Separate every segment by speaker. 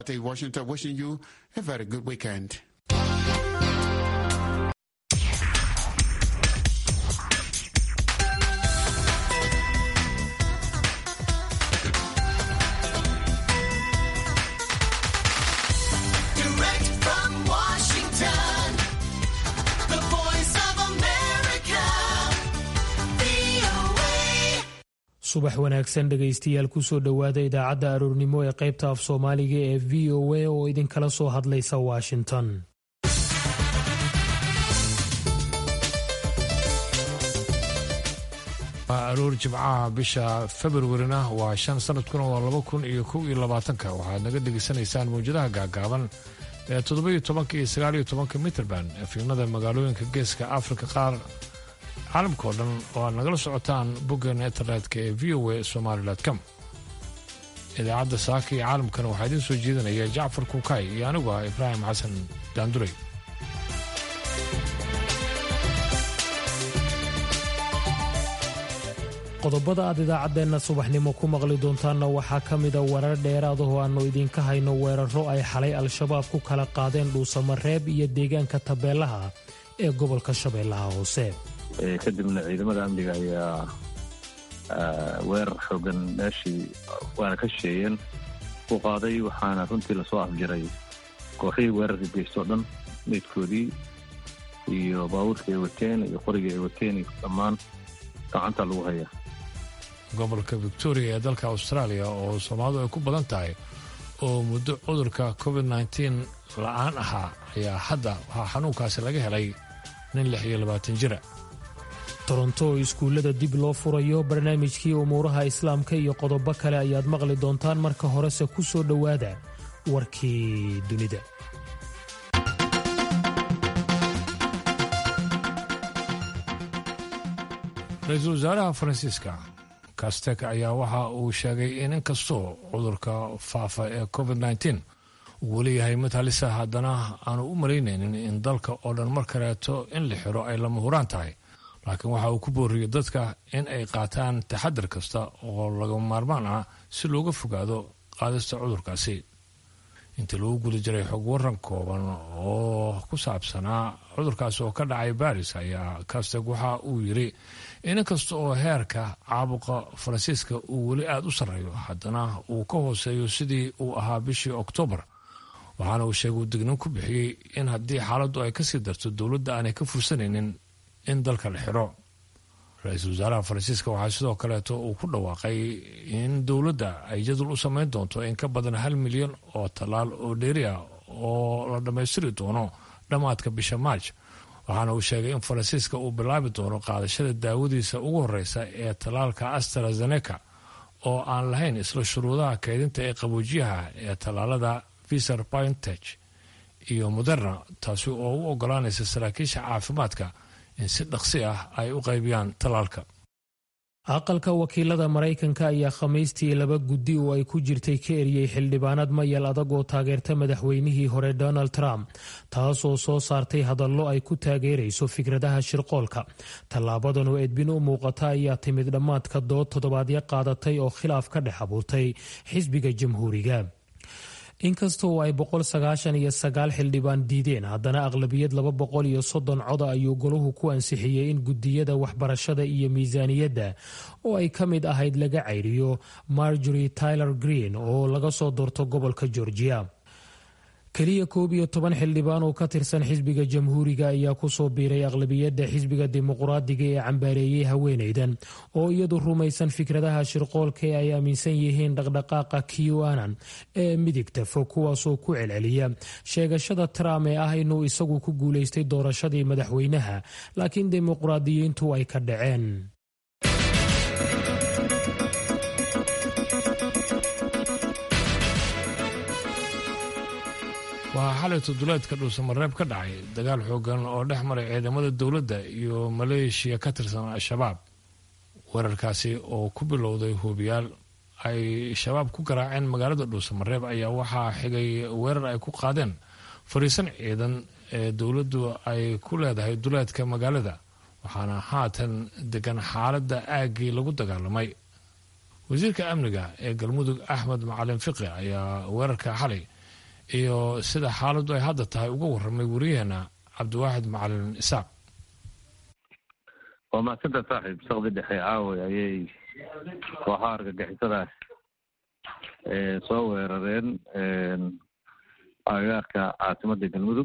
Speaker 1: Washington wishing you a very good weekend.
Speaker 2: Direct from Washington, the voice of America, VOA.
Speaker 3: subax wanaagsan dhegaystayaal kusoo dhowaada idaacadda aroornimo ee qaybta af soomaaliga ee v o a oo idinkala soo hadlaysa washington
Speaker 4: waa aroor jimcaha bisha februarina waa shan sanadkuna waa laba kun iyo kow iyo labaatanka waxaad naga dhegaysanaysaan mawjadaha gaagaaban ee toddoba-iyo tobanka iyo sagaaliyo tobanka mitrband efimada magaalooyinka geeska afrika qaar caalamka oo dhan oo aad nagala socotaan boggeena internetka ee v o a somaali com idaacadda saaka iyo caalamkana waxaa idiin soo jeedinaya jacfar kuukay iyo anigu ah ibraahim xasan daanduray
Speaker 3: qodobada aad idaacaddeenna subaxnimo ku maqli doontaanna waxaa ka mida warar dheeraad oo aannu idinka hayno weeraro ay xalay al-shabaab ku kala qaadeen dhuusamareeb iyo deegaanka tabeelaha ee gobolka shabeellaha hoose
Speaker 5: Ee, kadibna ciidamada amniga ayaa ah, weerar xoogan meeshii waana ka shisheeyeen u qaaday waxaana runtii lasoo afjiray kooxihii weerarka geystoo dhan meydkoodii iyo baabuurkii ay wateen iyo qorigii ay wateen iyo dhammaan gacanta lagu hayaa
Speaker 4: gobolka victoria ee dalka australia oo soomaalidu ay ku badan tahay oo muddo cudurka covid nteen la-aan ahaa ayaa hadda waxaa xanuunkaasi laga helay nin lix iyo labaatan jira
Speaker 3: toronto oo iskuullada dib loo furayo barnaamijkii umuuraha islaamka iyo qodobo kale ayaad maqli doontaan marka horese ku soo dhowaada warkii dunida
Speaker 4: ra-iisul wasaaraha faransiiska kastek ayaa waxa uu sheegay in inkastoo cudurka faafa ee covid nteen uu weli yahay mid halisa haddana aanu u malaynaynin in dalka oo dhan mar kaleeto in la xiro ay lama huraan tahay laakiin waxa uu ku booriyey dadka in ay qaataan taxadar kasta oo lagama maarmaan ah si looga fogaado qaadista cudurkaasi intii lagu guda jiray xog waran kooban oo ku saabsanaa cudurkaasi oo ka dhacay baris ayaa kasteg waxa uu yidhi in inkasta oo heerka caabuqa faransiiska uu weli aada u sarreeyo haddana uu ka hooseeyo sidii uu ahaa bishii oktoobar waxaana uu sheegay uu dignin ku bixiyey in haddii xaaladdu ay kasii darto dowladda aanay ka fursanaynin in dalka la xiro ra-iisul wasaaraha faransiiska waxaa sidoo kaleeto uu ku dhawaaqay in dowladda ay jadwal u samayn doonto in ka badan hal milyan oo tallaal oo dheeri ah oo la dhammaystiri doono dhammaadka bisha maarj waxaana uu sheegay in faransiiska uu bilaabi doono qaadashada daawadiisa ugu horeysa ee tallaalka astrazeneca oo aan lahayn isla shuruudaha kaydinta ee qaboojiyaha ee tallaalada viser biontech iyo moderna taasi oo u ogolaanaysa saraakiisha caafimaadka in si dhaqsi ah ay u qaybiyaan tallaalka
Speaker 3: aqalka wakiilada maraykanka ayaa khamiistii laba guddi oo ay ku jirtay ka eriyey xildhibaanad mayal adag oo taageerta madaxweynihii hore donald trump taasoo soo saartay hadallo ay ku taageerayso fikradaha shirqoolka tallaabadan oo edbin u muuqata ayaa timid dhammaadka dood toddobaadyo qaadatay oo khilaaf ka dhex abuurtay xisbiga jamhuuriga inkastoo ay boqol sagaashan iyo sagaal xildhibaan diideen haddana aqlabiyad laba boqol iyo soddon coda ayuu goluhu ku ansixiyey in gudiyada waxbarashada iyo miisaaniyadda oo ay ka mid ahayd laga cayriyo marjory tyler green oo laga soo doorto gobolka georgia keliya koob iyo toban xildhibaan oo ka tirsan xisbiga jamhuuriga ayaa kusoo biiray aqlabiyadda xisbiga dimuqraadiga ee cambaareeyey haweenaydan oo iyadu rumaysan fikradaha shirqoolka ee ay aaminsan yihiin dhaqdhaqaaqa qanan ee midigta fog kuwaasoo ku celceliya sheegashada trump ee ah inuu isagu ku guulaystay doorashadii madaxweynaha laakiin dimuqraadiyiintu ay ka dhaceen
Speaker 4: waxaa xalay todoleedka dhuusamareeb ka dhacay dagaal xoogan oo dhex maray ciidamada dowladda iyo maleeshiya ka tirsan al-shabaab weerarkaasi oo ku bilowday hubiyaal ay shabaab ku garaaceen magaalada dhuusamareeb ayaa waxaa xigay weerar ay ku qaadeen fariisan ciidan ee dowladdu ay ku leedahay duleedka magaalada waxaana haatan degan xaaladda aaggii lagu dagaalamay wasiirka amniga ee galmudug axmed macalin fiqi ayaa weerarka xalay iyo sida xaaladdu ay hadda tahay uga warramay wariyaheena cabdiwaaxid macalin isaaq
Speaker 5: waa mahadsanta saaxiib saqdi dhexe caaway ayay kooxaha argagixisadaas soo weerareen agagaarka caasimadda galmudug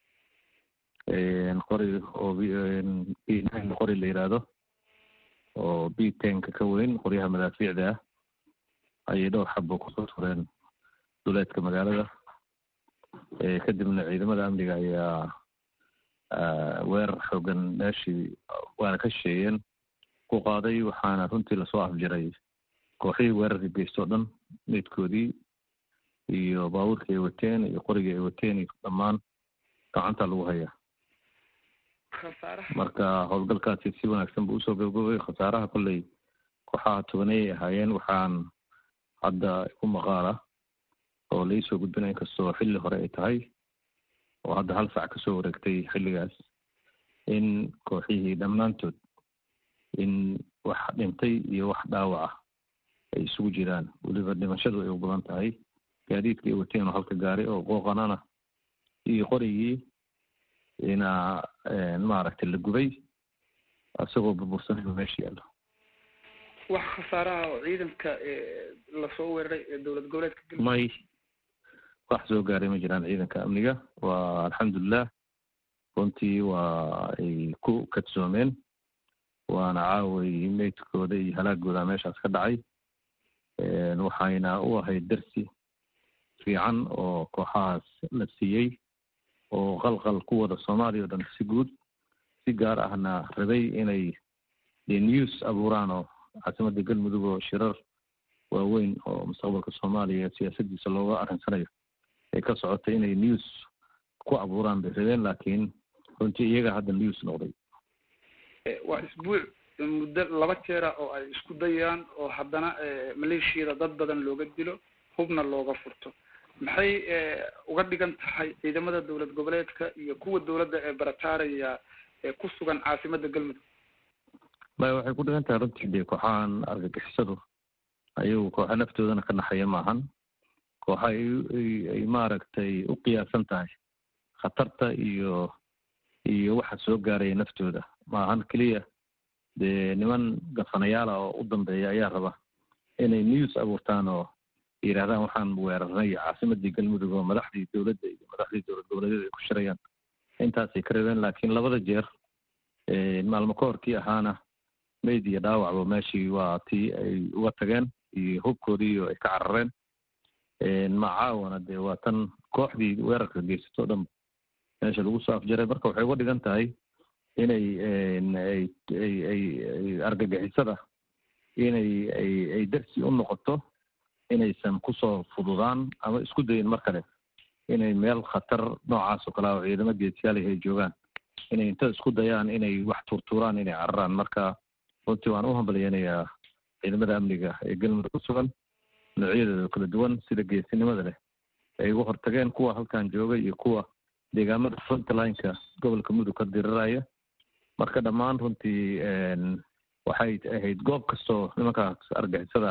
Speaker 5: qori oo qori la yidhaahdo oo b tenka ka weyn qoryaha madaafiicda ah ayay dhowr xabo kusoo tureen duleedka magaalada kadibna ciidamada amniga ayaa weerar xoogan meeshii waana ka shisheeyeen ku qaaday waxaana runtii lasoo afjiray kooxihii weerarka geysto o dhan meydkoodii iyo baabuurkii ay wateen iyo qorigii ay wateen iyo dhammaan gacanta lagu hayaa marka howlgalkaasi si wanaagsan buu usoo gabgabay khasaaraha kolley kooxaha tobanayay ahaayeen waxaan hadda ku maqaala oo laisoo gudbinaya inkastoo xilli hore ay tahay oo hadda hal sac kasoo wareegtay xilligaas in kooxihii dhammaantood in wax dhintay iyo wax dhaawac ah ay isugu jiraan weliba dhimashadu ay u badan tahay gaadiidkii ay wateen oo halka gaari oo qooqanana iyo qorigii ina maaragtay la gubay isagoo burbursanayba meesha yaallo
Speaker 6: wax khasaaraha oo ciidanka lasoo weeraray ee dowlad goboleedka galmudug
Speaker 5: may wax soo gaaray ma jiraan ciidanka amniga waa alxamdulilah runtii waa ay ku kadsoomeen waana caaway meydkooda iyo halaagooda meeshaas ka dhacay waxayna u ahayd darsi fiican oo kooxahaas la siiyey oo qalqal ku wada soomaaliya o dhan si guud si gaar ahna rabay inay news abuuraan oo caasimadda galmudug oo shirar waaweyn oo mustaqbalka soomaaliya siyaasadiisa looga arrinsanayo ay ka socotay inay news ku abuuraan bay rabeen laakiin runtii iyaga hadda news noqday
Speaker 6: waa isbuuc muddo laba jeera oo ay isku dayaan oo haddana maleeshiyada dad badan looga dilo hubna looga furto maxay uga dhigan tahay ciidamada dowlad goboleedka iyo kuwa dowladda ee barataaraya ee ku sugan caasimadda galmudug
Speaker 5: maya waxay ku dhigan tahay runtii dee kooxahan argagixisadu ayagu kooxa naftoodana ka naxaya maahan kooxa ay maaragtay u qiyaasan tahay khatarta iyo iyo waxa soo gaaraya naftooda maahan keliya dee niman gafanayaala oo u dambeeya ayaa raba inay news abuurtaan oo yidhahdaan waxaan weerarnay caasimadii galmudug oo madaxdii dowladda iyo madaxdii dowlad goboleedyada ay ku shirayaan intaasay ka rabeen laakiin labada jeer maalmo ka horkii ahaana meyd iyo dhaawacba meeshii waa tii ay uga tageen iyo hubkoodii oo ay ka carareen macaawana dee waa tan kooxdii weerarka geysato o dhan meesha lagu soo afjaray marka waxay uga dhigan tahay inay ay ay ay argagixisada inay ay ay darsi u noqoto inaysan kusoo fududaan ama isku dayin mar kale inay meel khatar noocaas oo kale ah oo ciidamo geesiyaal ay joogaan inay inta isku dayaan inay wax tuurtuuraan inay cararaan marka runtii waan u hambalyeynayaa ciidamada amniga ee galmudug ku sugan noocyadeeda kala duwan sida geesinimada leh ay uga hortageen kuwa halkan jooga iyo kuwa deegaamada frontlineka gobolka mudug ka diriraya marka dhammaan runtii waxay ahayd goob kastoo nimankaas argixisada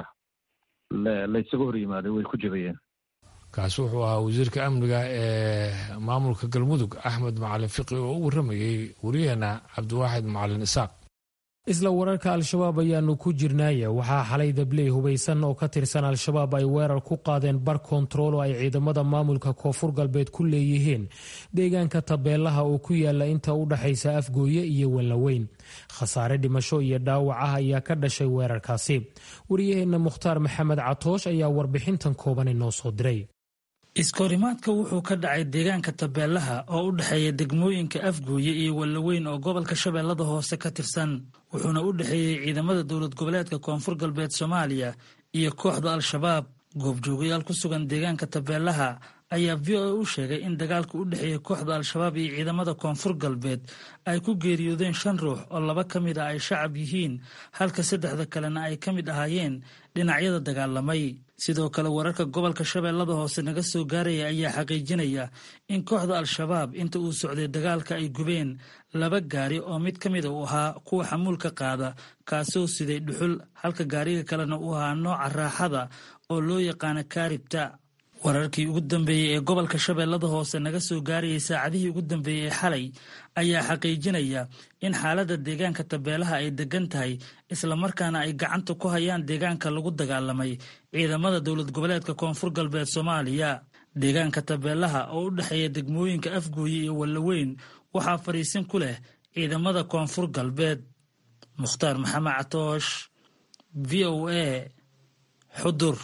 Speaker 5: laysaga hor yimaaday way ku jabayeen
Speaker 4: kaasi wuxuu ahaa wasiirka amniga ee maamulka galmudug axmed macalin fiqi oo u warramayey wariyaheena cabdiwaaxid macalin isaaq
Speaker 3: isla wararka al-shabaab ayaanu ku jirnaaye waxaa xalay dabley hubaysan oo ka tirsan al-shabaab ay weerar ku qaadeen bar kontarool oo ay ciidamada maamulka koonfur galbeed ku leeyihiin deegaanka tabeelaha oo ku yaala inta u dhaxaysa afgooye iyo wallaweyn khasaare dhimasho iyo dhaawac ah ayaa ka dhashay weerarkaasi wariyaheenna mukhtaar maxamed catoosh ayaa warbixintan kooban inoo soo diray
Speaker 7: iskahorimaadka wuxuu ka dhacay deegaanka tabeelaha oo u dhexeeya degmooyinka afgooye iyo wallaweyn oo gobolka shabeellada hoose ka tirsan wuxuuna u dhexeeyey ciidamada dowlad goboleedka koonfur galbeed soomaaliya iyo kooxda al-shabaab goobjoogayaal ku sugan deegaanka tabeelaha ayaa v o a u sheegay in dagaalka u dhexeeya kooxda al-shabaab iyo ciidamada koonfur galbeed ay ku geeriyoodeen shan ruux oo laba ka mid a ay shacab yihiin halka saddexda kalena ay ka mid ahaayeen dhinacyada dagaalamay sidoo kale wararka gobolka shabeellada hoose naga soo gaaraya ayaa xaqiijinaya in kooxda al-shabaab inta uu socday dagaalka ay gubeen laba gaari oo mid ka mida uu ahaa kuwa xamuulka qaada kaasoo siday dhuxul halka gaariga kalena uu ahaa nooca raaxada oo loo yaqaana kaaribta wararkii ugu dambeeyey ee gobolka shabeellada hoose naga soo gaarayay saacadihii ugu dambeeyey ee xalay ayaa xaqiijinaya in xaaladda deegaanka tabeelaha ay degan tahay islamarkaana ay gacanta ku hayaan deegaanka lagu dagaalamay ciidamada dowlad goboleedka koonfur galbeed soomaaliya deegaanka tabeelaha oo u dhexeeya degmooyinka afgooye iyo wallaweyn waxaa fadhiisin ku leh ciidamada koonfur galbeed mukhtaar maxamed catoosh v o a xudur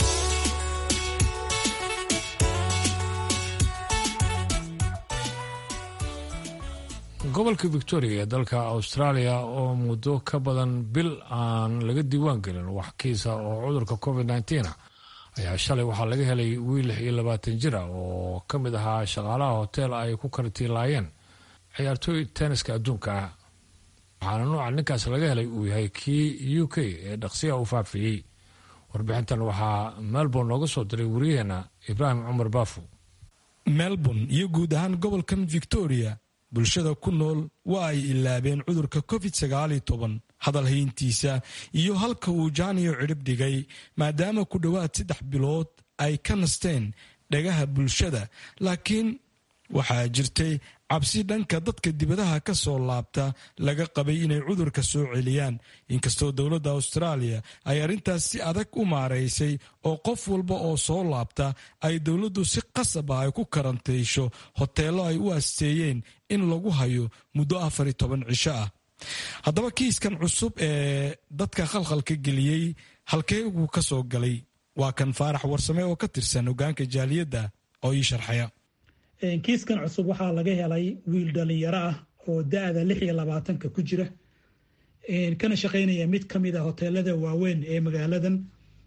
Speaker 4: gobolka victoria ee dalka australia oo muddo ka badan bil aan laga diiwaan gelin wax kiisa oo cudurka covid nteen ayaa shalay waxaa laga helay wiil lix iyo labaatan jir ah oo ka mid ahaa shaqaalaha hotel ay ku kartiilaayeen ciyaartooy tenniska adduunka ah waxaana nooca ninkaas laga helay uu yahay kii u k ee dhaqsiya u faafiyey warbixintan waxaa melbourne nooga soo diray wariyaheena ibraahim cumar baafu
Speaker 8: melbourne iyo guud ahaan gobolkan victoria bulshada ku nool waa ay ilaabeen cudurka covid sagaaliyo toban hadal hayntiisa iyo halka uu jaaniyo cidhib dhigay maadaama ku dhowaad saddex bilood ay ka nasteen dhagaha bulshada laakiin waxaa jirtay cabsi dhanka dadka dibadaha ka soo laabta laga qabay inay cudurka soo celiyaan inkastoo dowladda austraaliya ay arrintaas si adag u maaraysay oo qof walba oo soo laabta ay dowladdu si qasab ah ay ku karantiisho hoteello ay u asteeyeen in lagu hayo muddo afar iyo toban cisho ah haddaba kiiskan cusub ee dadka khalkhalka geliyey halkeegu ka soo galay waa kan faarax warsame oo ka tirsan hogaanka jaaliyadda oo ii sharxaya
Speaker 9: kiiskan cusub waxaa laga helay wiil dhalinyaro ah oo da-da lix iyo labaatanka ku jira kana shaqaynaya mid ka mid a hoteelada waaweyn ee magaaladan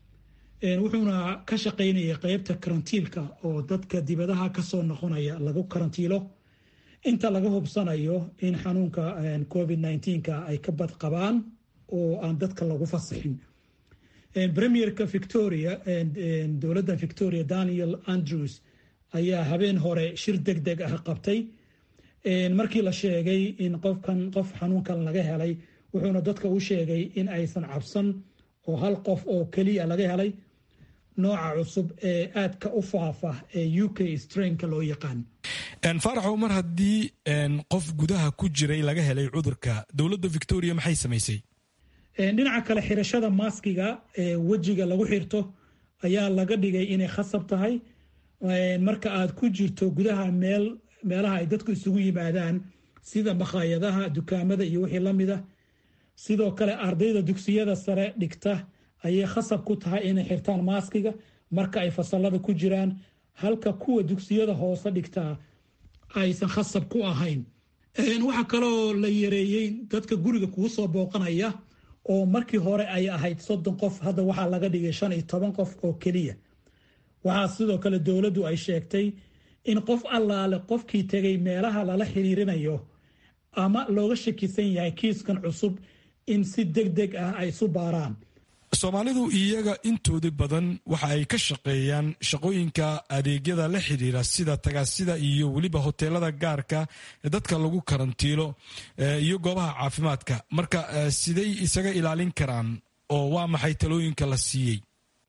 Speaker 9: wuxuuna ka shaqaynaya qeybta karantiilka oo dadka dibadaha kasoo noqonaya lagu karantiilo inta laga hubsanayo in xanuunka covid nka ay ka bad qabaan oo aan dadka lagu fasaxin premierka victoria dowladda victoria daniel andrews ayaa habeen hore shir deg deg ah qabtay markii la sheegay in qofkan qof xanuunkan laga helay wuxuuna dadka u sheegay in aysan cabsan oo hal qof oo keliya laga helay nooca cusub ee aadka u faafa ee u k strainka loo yaqaan
Speaker 8: faaraxow mar haddii qof gudaha ku jiray laga helay cudurka dowladda victoria maxay samaysay
Speaker 9: dhinaca kale xirashada maaskiga ee wejiga lagu xirto ayaa laga dhigay inay khasab tahay marka aad ku jirto gudaha meel meelaha ay dadku isugu yimaadaan sida makhaayadaha dukaamada iyo wixii lamid a sidoo kale ardayda dugsiyada sare dhigta ayay khasab ku tahay inay xirtaan maaskiga marka ay fasalada ku jiraan halka kuwa dugsiyada hoose dhigtaa aysan khasab ku ahayn waxaa kaloo la yareeyey dadka guriga kugu soo booqanaya oo markii hore ay ahayd soddon qof hadda waxaa laga dhigay shan iyo toban qof oo keliya waxaa sidoo kale dowladdu ay sheegtay in qof allaale qofkii tegay meelaha lala xiriirinayo ama looga shakisan yahay kiiskan cusub in si deg deg ah ay isu baaraan
Speaker 8: soomaalidu iyaga intooda badan waxa ay ka shaqeeyaan shaqooyinka adeegyada la xidhiira sida tagaasida iyo weliba hoteelada gaarka ee dadka lagu karantiilo iyo goobaha caafimaadka marka siday isaga ilaalin karaan oo waa maxay talooyinka la siiyey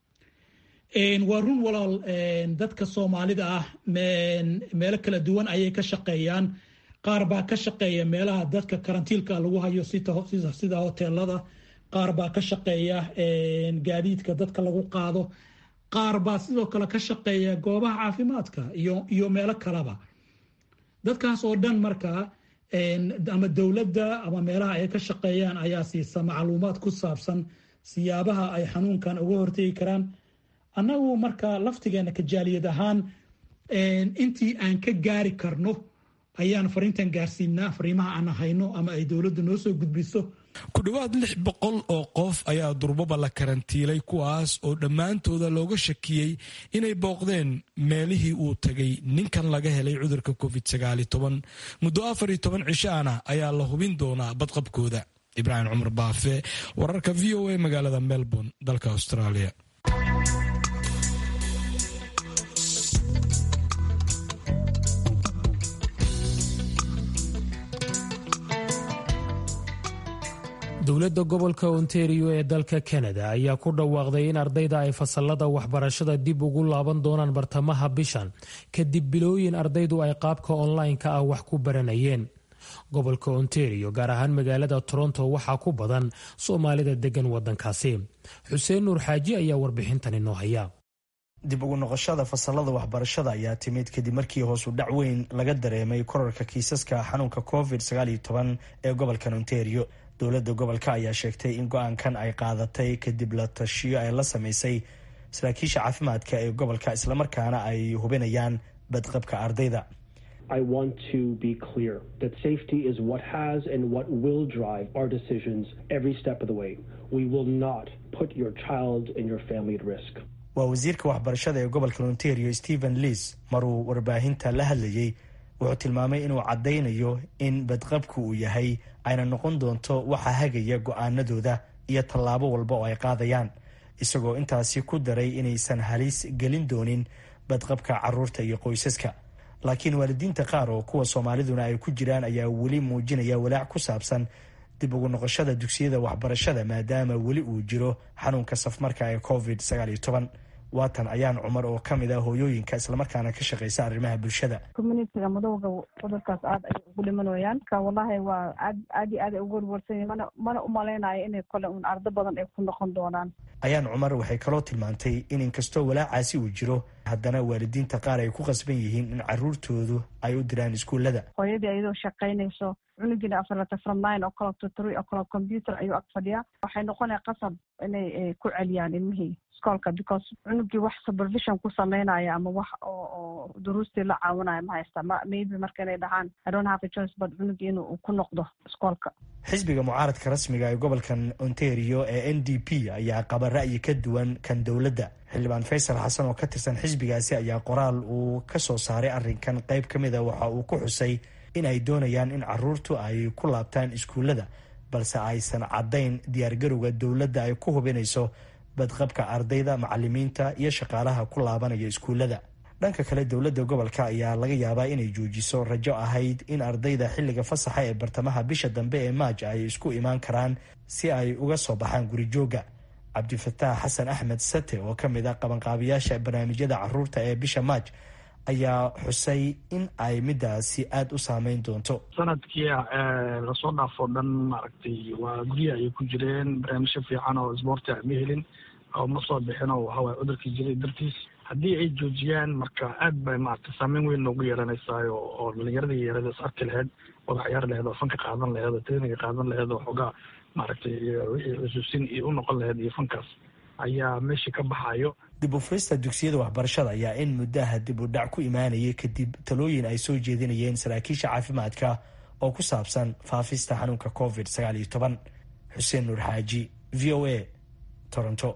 Speaker 9: waa run walaal dadka soomaalida ah meelo kala duwan ayay ka shaqeeyaan qaar baa ka shaqeeya meelaha dadka karantiilka lagu hayo sida hoteelada qaar baa ka shaqeeya gaadiidka dadka lagu qaado qaar baa sidoo kale ka shaqeeya goobaha caafimaadka iyo meelo kaleba dadkaas oo dhan markaa ama dowladda ama meelaha ay ka shaqeeyaan ayaa siisa macluumaad ku saabsan siyaabaha ay xanuunkan uga hortegi karaan annagu marka laftigeena kajaaliyad ahaan intii aan ka gaari karno ayaan fariintan gaarsiinaa fariimaha aan hayno ama ay dowladdu noo soo gudbiso
Speaker 8: ku dhowaad lix boqol oo qof ayaa durbaba la karantiilay kuwaas oo dhammaantooda looga shakiyey inay booqdeen meelihii uu tagay ninkan laga helay cudurka covid sagaali toban muddo afar iyo toban cishaana ayaa la hubin doonaa badqabkooda ibraahim cumar baafe wararka v o a magaalada melbourne dalka australia
Speaker 3: dowladda gobolka ontario ee dalka kanada ayaa ku dhawaaqday in ardayda ay fasalada waxbarashada dib ugu laaban doonaan bartamaha bishan kadib bilooyin ardaydu ay qaabka online-ka ah wax ku baranayeen gobolka ontario gaar ahaan magaalada toronto waxaa ku badan soomaalida degan wadankaasi xuseen nuur xaaji ayaa warbixintan inoo haya
Speaker 10: dib ugu noqoshada fasalada waxbarashada ayaa timid kadib markii hoosu dhac weyn laga dareemay korarka kiisaska xanuunka covid ee gobolkan ontario dowladda gobolka ayaa sheegtay in go-aankan ay qaadatay kadib la tashiyo ay la sameysay saraakiisha caafimaadka ee gobolka islamarkaana ay hubinayaan badqabka ardayda
Speaker 11: I want to be clear that safety is what has and what will drive our decisions every step of the way. We will not put your child and your family at risk.
Speaker 10: waa wasiirka waxbarashada ee gobolka ontario stephen leas maruu warbaahinta la hadlayey wuxuu tilmaamay inuu caddaynayo in badqabku uu yahay ayna noqon doonto waxa hagaya go-aanadooda iyo tallaabo walba oo ay qaadayaan isagoo intaasi ku daray inaysan halis gelin doonin badqabka caruurta iyo qoysaska laakiin waalidiinta qaar oo kuwa soomaaliduna ay ku jiraan ayaa weli muujinaya walaac ku saabsan dib ugu noqoshada dugsiyada waxbarashada maadaama weli uu jiro xanuunka safmarka ee covid waatan ayaan cumar oo ka mid ah hooyooyinka islamarkaana ka shaqeysa arrimaha bulshada
Speaker 12: communitiga madowga cudurkaas aada ay ugu dhimanayaan ka wallahi waa aad aad iyo aad ay ugu warwarsanyiin mana mana umalaynayo inay kole un ardo badan ay ku noqon doonaan
Speaker 10: ayaan cumar waxay kaloo tilmaantay in inkastoo walaacaasi uu jiro haddana waalidiinta qaar ay ku qasban yihiin in caruurtoodu ay u diraan iskuullada
Speaker 12: hooyadii ayadoo shaqaynayso cunugiina afarlata from nine oo kale to three oo kale computer ayuu ag fadhiyaa waxay noqonaya qasab inay ku celiyaan ilmihii iskoolka because cunugii wax supervision ku sameynaya ama wax oo oo duruustii la caawinaya ma haysta ma maybe marka inay dhahaan i don't have a choice but cunugii inuu ku noqdo iskoolka
Speaker 10: xisbiga mucaaradka rasmiga ee gobolkan ontario ee n d p ayaa qaba ra'yi ka duwan kan dowladda xildhibaan faysal xasan oo ka tirsan xisbigaasi ayaa qoraal uu ka soo saaray arrinkan qayb ka mid a waxa uu ku xusay in ay doonayaan in caruurtu ay ku laabtaan iskuullada balse aysan caddayn diyaargarowga dowladda ay ku hubinayso badqabka ardayda macalimiinta iyo shaqaalaha ku laabanaya iskuullada dhanka kale dowladda gobolka ayaa laga yaabaa inay joojiso rajo ahayd in ardayda xilliga fasaxa ee bartamaha bisha dambe ee maaj ay isku imaan karaan si ay uga soo baxaan gurijoogga cabdifataax xasan axmed sate oo ka mid ah qabanqaabiyaasha barnaamijyada caruurta ee bisha maaj ayaa xusay in ay midaasi aada u saameyn doonto
Speaker 13: sanadkii lasoo dhaafo dhan maaragtay waa guryaha ayay ku jireen barnaamijyo fiican oo isboorti ma helin oo ma soo bixin oo waxaway cudurkii jiray dartiis haddii ay joojiyaan marka aad bay maaragtay saameyn weyn noogu yeelanaysaa oo dhalinyaradii yeerada is arki laheyd wada ciyaari laheyd oo fanka qaadan laheyd oo traininga qaadan laheyd oo xoogaa maaragtay wixii xusuusin iyo u noqon laheyd iyo fankaas ayaa meeshii ka baxayo
Speaker 10: dib u furista dugsiyada waxbarashada ayaa in muddaha dib u dhac ku imaanayay kadib talooyin ay soo jeedinayeen saraakiisha caafimaadka oo ku saabsan faafista xanuunka covid sagaal iyo toban xuseen nuur xaaji v o a toronto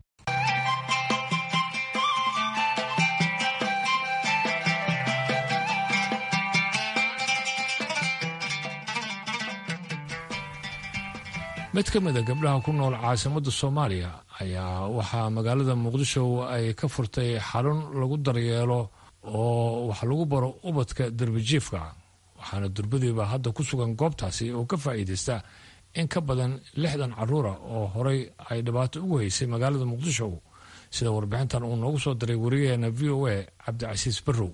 Speaker 4: mid ka mid a gabdhaha ku nool caasimadda soomaaliya ayaa waxaa magaalada muqdisho ay ka furtay xarun lagu daryeelo oo wax lagu baro ubadka derbijiifka waxaana durbadiiba hadda ku sugan goobtaasi oo ka faa'iidaysta in ka badan lixdan caruura oo horay ay dhibaato ugu haysay magaalada muqdisho sida warbixintan uu noogu soo diray wariyaheena v o a cabdicasiis barrow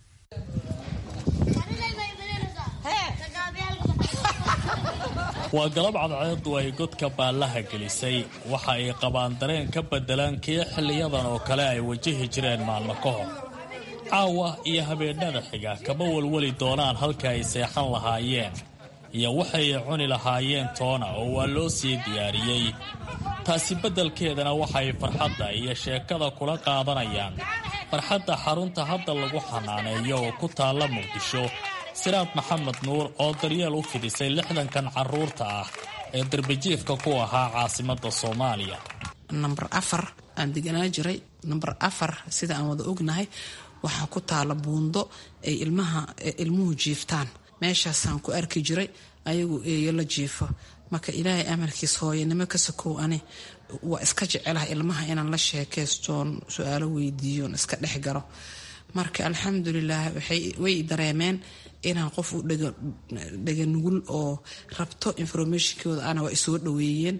Speaker 14: waa galab cadceedu ay godka baallaha gelisay waxa ay qabaan dareen ka beddelan kii xilliyadan oo kale ay wajahi jireen maalmo ka hor caawa iyo habeennada xiga kama walwali doonaan halka ay seexan lahaayeen iyo waxay cuni lahaayeen toona oo waa loo sii diyaariyey taasi beddelkeedana waxay farxadda iyo sheekada kula qaadanayaan farxadda xarunta hadda lagu xanaaneeyo oo ku taalla muqdisho siraad maxamed nuur oo daryeel u fidisay lixdankan caruurta ah ee darbijiifka ku ahaa caasimadda soomaaliya
Speaker 15: namber afar aan deganaa jiray namber afar sida aan wada ognahay waxaa ku taala buundo ay ilmaha ilmuhu jiiftaan meeshaasaan ku arki jiray ayagu eeyo la jiifo marka ilaahay amarkiis hooyanimo ka sokow ani waa iska jecelaha ilmaha inaan la sheekaystoon su-aalo weydiiyoon iska dhex galo marka alxamdulilah way dareemeen inaan qof u dhega nugul oo rabto informationkooda ana waa isoo dhaweeyeen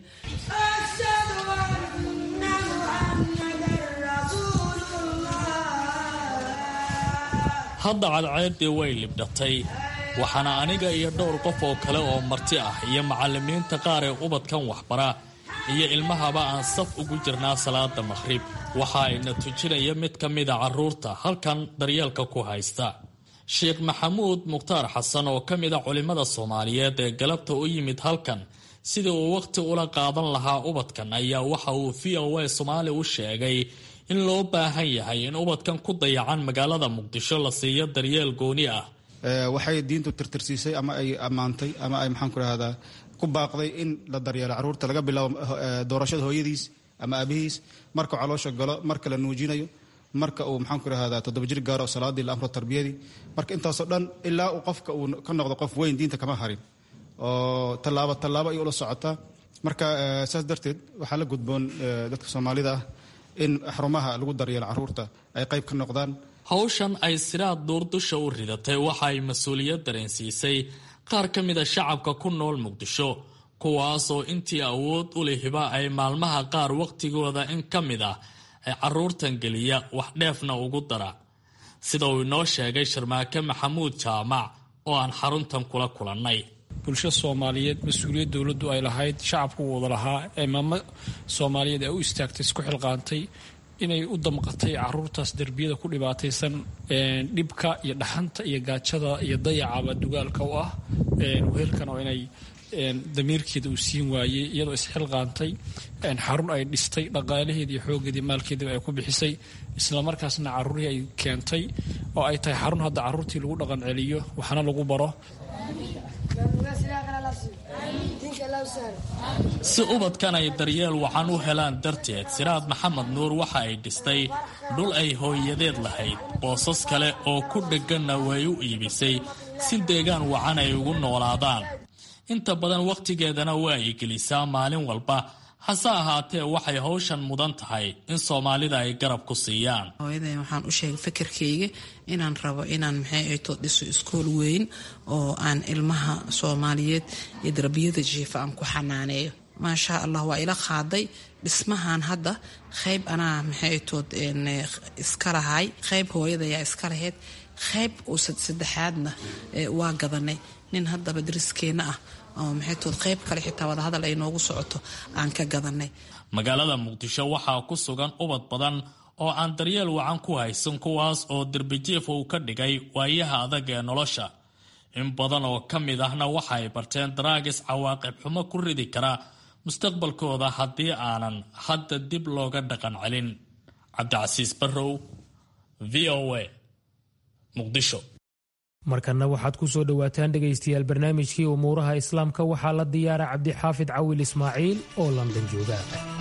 Speaker 14: hadda cadceeddii way libdhatay waxaana aniga iyo dhowr qof oo kale oo marti ah iyo macallimiinta qaar ee ubadkan waxbara iyo ilmahaba aan saf ugu jirnaa salaada maqhrib waxa ayna tujinaya mid ka mida carruurta halkan daryeelka ku haysta sheekh maxamuud mukhtaar xasan oo ka mida culimmada soomaaliyeed ee galabta u yimid halkan sidii uu wakhti ula qaadan lahaa ubadkan ayaa waxa uu v o a soomaali u sheegay in loo baahan yahay in ubadkan ku dayacan magaalada muqdisho la siiyo daryeel gooni ah
Speaker 16: waxay diintu tirtirsiisay ama ay ammaantay ama ay maxaan ku rahdaa ku baaqday in la daryeelo carruurta laga bilaabo doorashada hooyadiis ama aabihiis marka caloosha galo marka la nuujinayo marka uu maxaan ku rahdaa toddoba jir gaaro salaadii la amro tarbiyadii marka intaasoo dhan ilaa uu qofka uu ka noqdo qof weyn diinta kama harin oo tallaabo tallaabo ayay ula socotaa marka saas darteed waxaa la gudboon dadka soomaalida ah in xarumaha lagu daryeelo carruurta ay qayb ka noqdaan
Speaker 14: hawshan ay siraad duurdusha u ridatay waxa ay mas-uuliyad dareensiisay qaar ka mida shacabka ku nool muqdisho kuwaasoo intii awood u lihiba ay maalmaha qaar wakhtigooda in ka mid ah ay carruurtan geliya wax dheefna ugu dara sida uu inoo sheegay sharmaake maxamuud jaamac oo aan xaruntan kula kulannay
Speaker 17: bulsho soomaaliyeed mas-uuliyad dowladdu ay lahayd shacabku wada lahaa ee maamo soomaaliyeed ee u istaagtay isku xilqaantay inay u damqatay caruurtaas derbiyada ku dhibaataysan dhibka iyo dhaxanta iyo gaajada iyo dayacaba dugaalka u ah wehelkan oo inay damiirkeeda uu siin waayey iyadoo isxilqaantay xarun ay dhistay dhaqaalaheeda iyo xoogeedii maalkeediba ay ku bixisay islamarkaasna caruurihii ay keentay oo ay tahay xarun hadda caruurtii lagu dhaqan celiyo waxaana lagu baro
Speaker 14: si ubadkan ay daryeel wacan u helaan darteed siraad maxamed nuur waxa ay dhistay dhul ay hooyadeed lahayd boosas kale oo ku dhegganna way u iibisay si deegaan wacan ay ugu noolaadaan inta badan wakhtigeedana waa ay gelisaa maalin walba hase ahaatee waxay hawshan mudan tahay in soomaalida ay garab ku siiyaan
Speaker 15: hooyaday waxaan u sheegay fikirkayga inaan rabo inaan maxay ayto dhiso iskool weyn oo aan ilmaha soomaaliyeed iyo darbiyada jiifa aan ku xanaaneeyo maasha allah waa ila qaaday dhismahan hadda qayb anaa maxay aytood iska lahay qayb hooyadayaa iska lahayd qayb uu saddexaadna waa gadanay nin haddaba dariskeenna ah oo maxaytood qayb kale xitaa wadahadal ay noogu socoto aan ka gadanay
Speaker 14: magaalada muqdisho waxaa ku sugan ubad badan oo aan daryeel wacan ku haysan kuwaas oo derbijiif uu ka dhigay waayaha adag ee nolosha in badan oo ka mid ahna waxa ay barteen daraagis cawaaqib xumo ku ridi kara mustaqbalkooda haddii aanan hadda dib looga dhaqan celin cabdicasiis barrow v o a muqdisho
Speaker 3: markanna waxaad ku soo dhowaataan dhegaystayaal barnaamijkii umuuraha islaamka waxaa la diyaara cabdixaafid cawil ismaaciil oo london jooga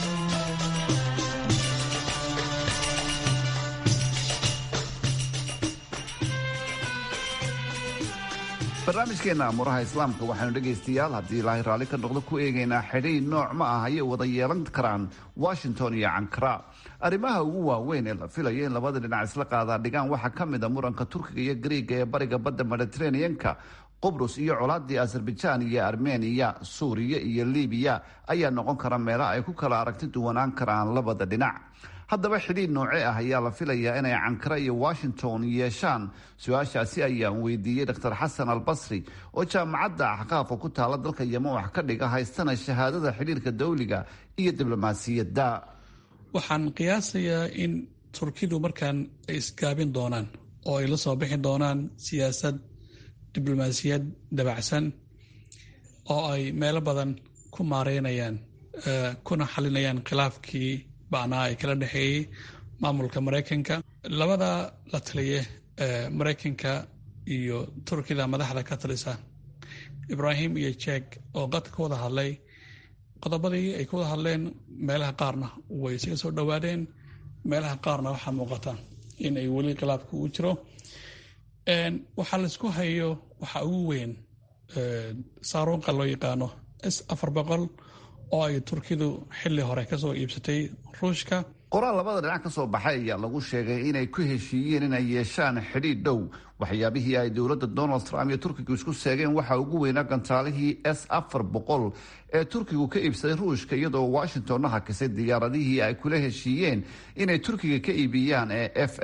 Speaker 18: barnaamijkeenna amuuraha islaamka waxaanu dhegaystayaal haddii ilaahay raalli ka noqdo ku eegaynaa xidhay nooc ma ah ayay wada yeelan karaan washington iyo cankara arrimaha ugu waaweyn ee la filayo in labada dhinac isla qaadaa dhigaan waxaa ka mid a muranka turkiga iyo griiga ee bariga badda mediteraneanka qubrus iyo colaadii azerbajaan iyo armeniya suuriya iyo libiya ayaa noqon kara meelo ay ku kala aragti duwanaan karaan labada dhinac haddaba xidhiid nooce ah ayaa la filayaa inay cankara iyo washington yeeshaan su-aashaasi ayaan weydiiyey dr xasan albasri oo jaamacadda axqaafka ku taala dalka yeman wax ka dhiga haystana shahaadada xidhiirka dawliga iyo diblomaasiyadda
Speaker 19: waxaan qiyaasayaa in turkidu markaan ay isgaabin doonaan oo ay la soo bixi doonaan siyaasad diblomaasiyad dabacsan oo ay meelo badan ku maareynayaan kuna xalinayaan khilaafkii bacnaa ay kala dhexeeyey maamulka maraykanka labada la taliye maraykanka iyo turkida madaxda ka talisa ibrahim iyo jek oo qadka ka wada hadlay qodobadii ay ka wada hadleen meelaha qaarna way isaga soo dhowaadeen meelaha qaarna waxaa muuqata in ay weli khilaafka u jiro waxaa laisku hayo waxaa ugu weyn saaruunqa loo yaqaano s afar boqol oo ay turkidu xili hore kasoo iibsatay ruushka
Speaker 18: qoraal labada dhinac ka soo baxay ayaa lagu sheegay inay ku heshiiyeen inay yeeshaan xidhiidh dhow waxyaabihii ay dowladda donald trump iyo turkigu isku seegeen waxaa ugu weynaa gantaalihii s afar boqol ee turkigu ka iibsaday ruushka iyadoo washingtonna hakisay diyaaradihii ay kula heshiiyeen inay turkiga ka iibiyaan ee f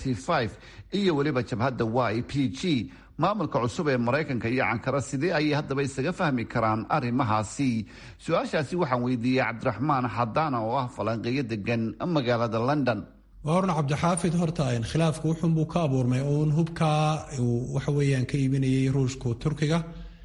Speaker 18: iyo weliba jabhadda y p g maamulka cusub ee maraykanka iyo cankara sidee ayay haddaba isaga fahmi karaan arrimahaasi su-aashaasi waxaan weydiiyey cabdiraxmaan xadaana oo ah falanqeeyo degan magaalada london
Speaker 20: waa horna cabdixaafid horta khilaafku wuxunbuu ka abuurmay uun hubkaa uu waxa weeyaan ka iibinayay ruushku turkiga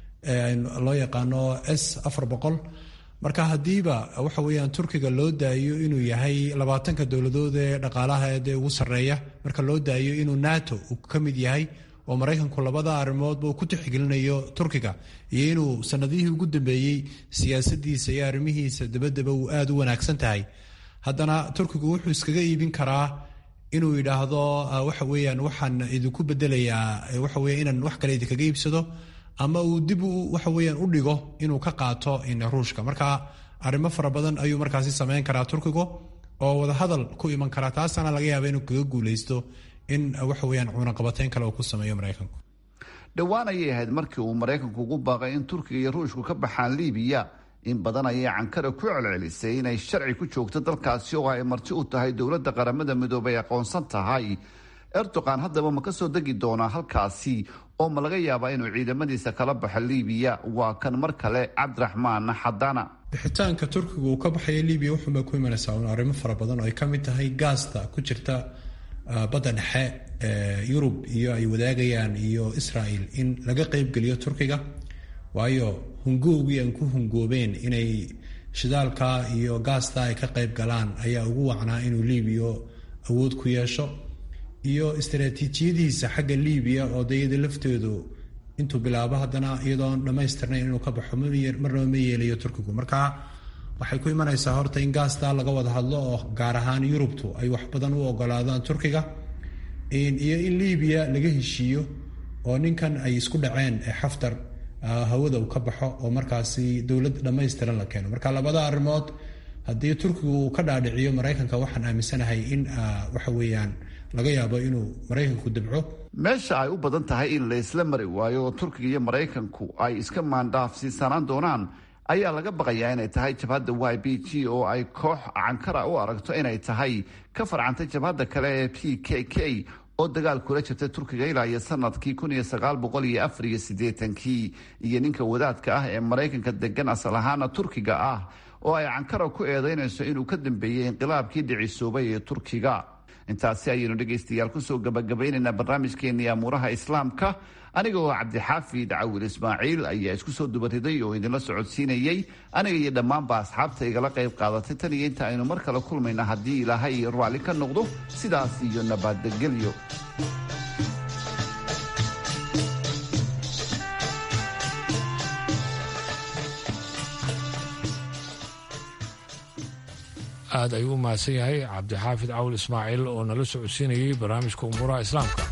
Speaker 20: loo yaqaano s afar boqol marka haddiiba waxa weeyaan turkiga loo daayo inuu yahay labaatanka dowladood ee dhaqaalaha ee ugu sarreeya marka loo daayo inuu nato uu ka mid yahay oo maraykanku labada arrimoodba uu ku tixgelinayo turkiga iyo inuu sanadihii ugu dambeeyey siyaasadiisa iyo arrimihiisa dabadaba uu aada u wanaagsan tahay haddana turkigu wuxuu iskaga iibin karaa inuu yidhaahdo waxa weeyaan waxaan idinku bedelayaa waxa weya inaan wax kale idinkaga iibsado ama uu dib waxa weeyaan u dhigo inuu ka qaato ruushka marka arrimo fara badan ayuu markaasi sameyn karaa turkigu oo wadahadal ku iman karaa taasana laga yaaba inuu kaga guuleysto in waxa weyaan cunaqabateyn kale uu ku sameeyo maraykanku
Speaker 18: dhowaan ayay ahayd markii uu maraykanku ugu baaqay in turkiga iyo ruushku ka baxaan liibiya in badan ayay cankara ku celcelisay inay sharci ku joogto dalkaasi oo ay marti u tahay dowladda qaramada midoobay aqoonsan tahay erdogan haddaba ma ka soo degi doonaa halkaasi oo ma laga yaabaa inuu ciidamadiisa kala baxo liibiya waa kan mar kale cabdiraxmaan xadana
Speaker 20: bixitaanka turkiga uu ka baxaya libiya wuxuunbay ku imanaysaa un arrimo fara badan oo ay ka mid tahay gaasta ku jirta badda dhexe yurub iyo ay wadaagayaan iyo israel in laga qeybgeliyo turkiga waayo hungoogii aan ku hungoobeen inay shidaalka iyo gaasta ay ka qeyb galaan ayaa ugu wacnaa inuu libiya awood ku yeesho iyo istaraatiijiyadiisa xagga libiya oo dayada lafteedu intuu bilaabo haddana iyadoon dhammaystirnayn inuu ka baxo marnaba ma yeelayo turkigu marka waxay ku imanaysaa horta in gaasta laga wada hadlo oo gaar ahaan yurubtu ay wax badan u ogolaadaan turkiga iyo in libiya laga heshiiyo oo ninkan ay isku dhaceen xaftar hawada uu ka baxo oo markaasi dowlad dhammaystiran la keeno marka labada arrimood haddii turkigu uu ka dhaadhiciyo maraykanka waxaan aaminsanahay in waxa weeyaan laga yaabo inuu maraykanku dabco
Speaker 18: meesha ay u badan tahay in la isla mari waayo oo turkiga iyo maraykanku ay iska maandhaafsiisanaan doonaan ayaa laga baqayaa inay tahay jabhadda y b g oo ay koox cankara u aragto inay tahay ka farcantay jabhadda kale ee p k k oo dagaal kula jirtay turkiga ilaa iyo sanadkii kun iyo sagaal boqol iyo afar iyo siddeetankii iyo ninka wadaadka ah ee maraykanka degan asal ahaana turkiga ah oo ay cankara ku eedeynayso inuu ka dambeeyey inqilaabkii dhicisoobay ee turkiga intaasi ayaynu dhegaystayaal kusoo gabagabaynaynaa barnaamijkeenii amuuraha islaamka aniga oo cabdixaafid cawil ismaaciil ayaa isku soo dubariday oo idinla socodsiinayey aniga iyo dhammaanba asxaabta igala qayb qaadatay tan iyo inta aynu mar kale kulmayna haddii ilaahay raalli ka noqdo sidaas iyo nabadgelyo
Speaker 4: aad ayuu u mahadsan yahay cabdixaafid cawil ismaaciil oo nala socodsiinayay barnaamijka umuuraha islaamka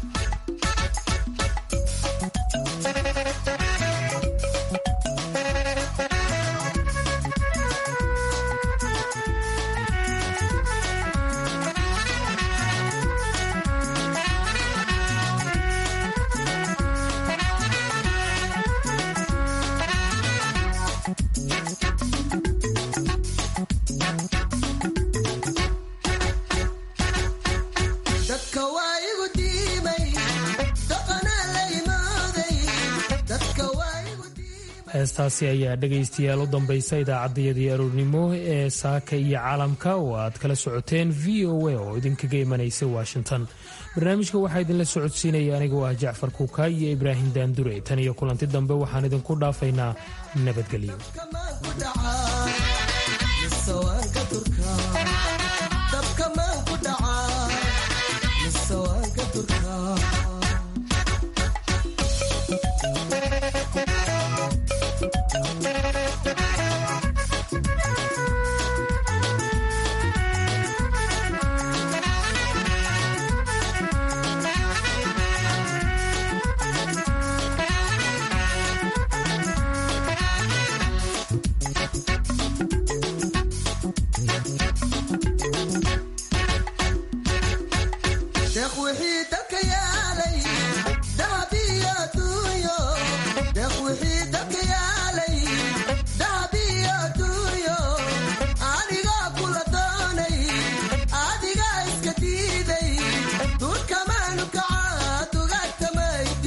Speaker 3: heestaasi ayaa dhegaystayaal u dambaysa idaacaddayadii aroornimo ee saaka iyo caalamka oo aad kala socoteen v o a oo idinkaga imanaysa washington barnaamijka waxaa idinla socodsiinaya anigoo ah jacfar kuukaay iyo ibraahim daandure tan iyo kulanti dambe waxaan idinku dhaafaynaa nabadgelyo
Speaker 2: dabka maan ku dhaca